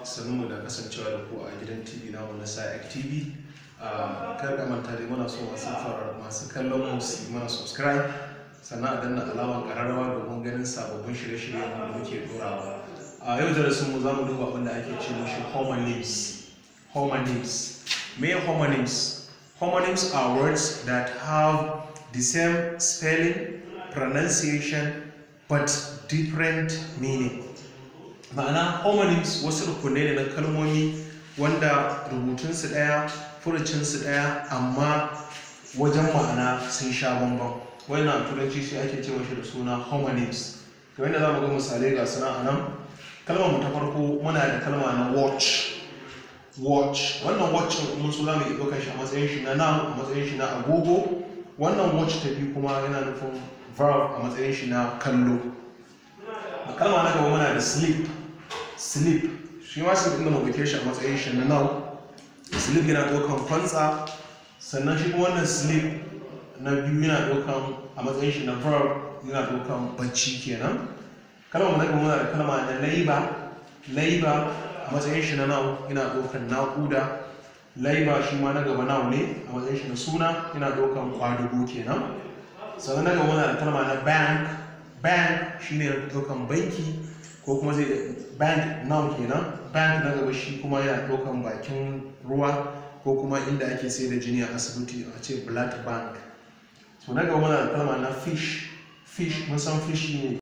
sannu da kasancewa da ku a gidan tv na wani sa'ak tv kar ka manta dai muna so masu fara masu kallon mu su mana subscribe sannan a danna alamar kararrawa domin ganin sababbin shirye-shiryen da muke dorawa a yau darasin mu za mu duba abin da ake ce mishi homonyms homonyms me homonyms homonyms are words that have the same spelling pronunciation but different meaning ma'ana homonyms wasu rukunai ne na kalmomi wanda rubutunsu ɗaya furucinsu ɗaya amma wajen ma'ana sun sha bambam wannan turanci shi ake cewa shi da suna homonyms kamar yadda za mu ga misalai ga suna a nan kalmar mu ta farko muna da kalma na watch watch wannan watch mun so za mu iya ɗaukar shi a matsayin shi na noun a matsayin shi na agogo wannan watch ta biyu kuma yana nufin verb a matsayin shi na kallo a kalma na gaba muna da sleep sleep shi ma sleep inda mu ɗauke shi a matsayin shi na noun sleep yana ɗaukan kwantsa sannan shi kuma wannan sleep na biyu yana ɗaukan a matsayin shi na verb yana ɗaukan bacci kenan kalmar na gaba muna da kalma na labor labor a matsayin shi na noun yana ɗaukan naƙuda labor shi ma na gaba noun ne a matsayin shi na suna yana ɗaukan kwadugo kenan sannan na gaba muna da kalma na bank bank shine ɗaukan banki ko kuma zai bank noun kenan bank na gaba shi kuma yana ɗaukan bakin ruwa ko kuma inda ake sai da jini a asibiti a ce blood bank so na gaba muna da kalma na fish fish mun san fish ne